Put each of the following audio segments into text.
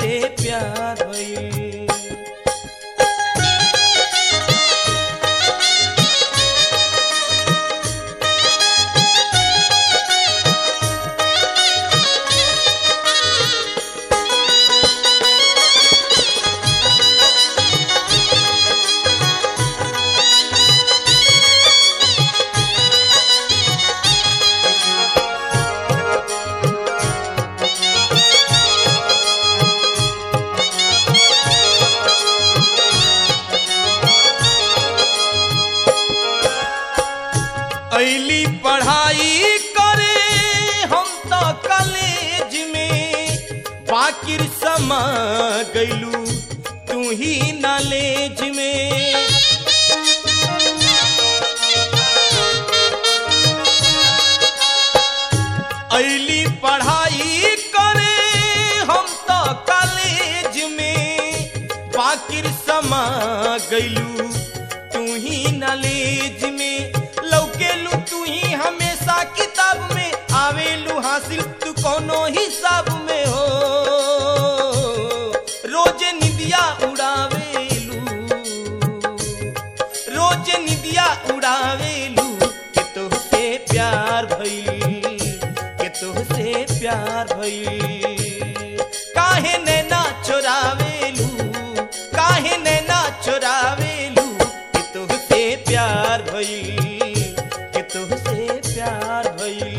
तुहसे प्यार भइल ऐली पढ़ाई करे हम तो कॉलेज में बाकिर समा गईलू तू ही नॉलेज में ऐली पढ़ाई करे हम तो कॉलेज में बाकिर समा गईलू तू ही नॉलेज में लौकेलू तू ही हमेशा किताब में आवेलू हासिल तू कोनो हिसाब में हो रोज निदिया उड़ावेलू रोज निदिया उड़ावेलू के तोहसे प्यार भइल के तोहसे प्यार भइल काहे नैना चोरावेलू काहे नैना चोरावेलू के तोहसे प्यार भइल के तोहसे प्यार भइल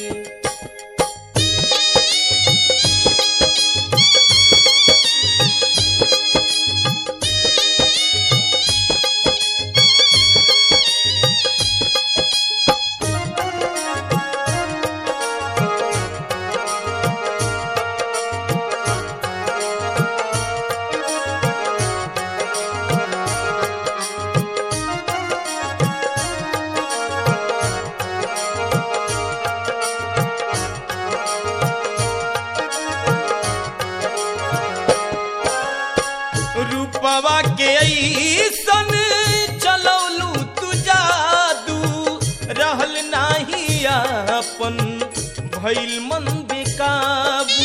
रूपवा के ऐसन चलौलू तू जादू रहल नाही अपन भइल मन बेकाबू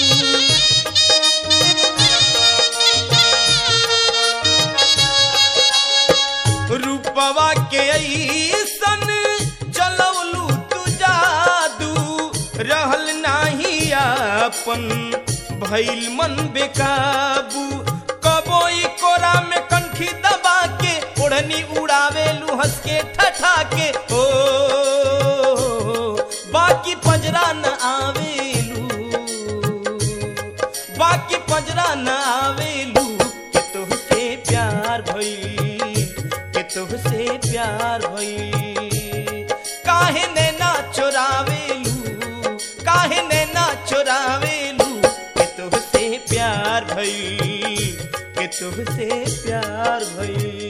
रूपवा के ऐसन चलौलू तू जादू रहल नाही अपन भइल मन बेकाबू कबो ई कोरा में कंठी दबा के ओढ़नी उड़ावेलू हंस के ठठा के ओ बाकी पंजरा न आवेलू बाकी पंजरा न आवेलू के तोहसे प्यार भइल के तोहसे प्यार भइल काहे नैना चोरावेलू काहे नैना चोरावेलू के तोहसे प्यार भइल के तोहसे प्यार भइल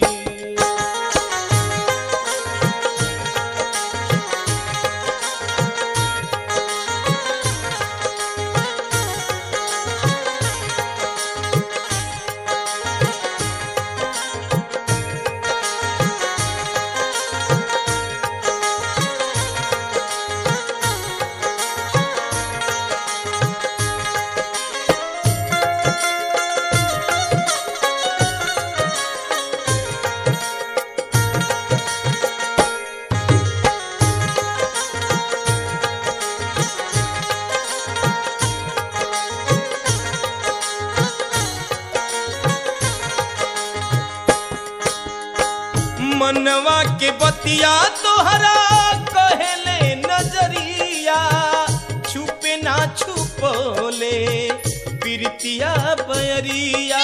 मनवा के बतिया तोहरा कहेले नजरिया छुपे ना छुपोले प्रीतिया बयरिया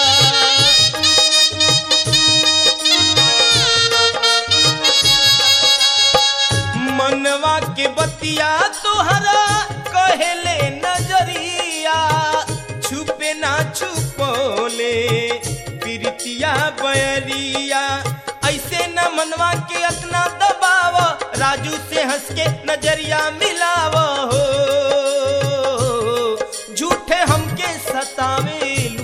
मनवा के बतिया तोहरा कहेले नजरिया छुपे ना छुपोले प्रीतिया बयरिया ऐसे न मनवा के अपना दबाव राजू से हंस के नजरिया मिलाव हो झूठे हमके सतावेलू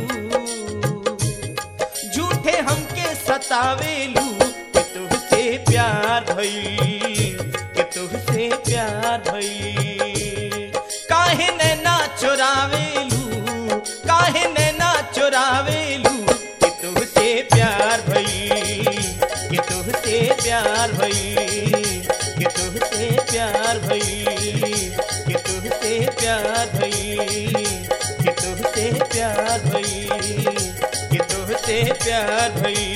झूठे हमके सतावेलू के तुहसे प्यार भइल के तुहसे प्यार भइल काहे नैना चोरावेलू काहे नैना चोरा करावेलू कि तुहसे प्यार भई कि तुहसे प्यार भई कि तुहसे प्यार भई कि तुहसे प्यार भई कि तुहसे प्यार भई कि तुहसे प्यार भई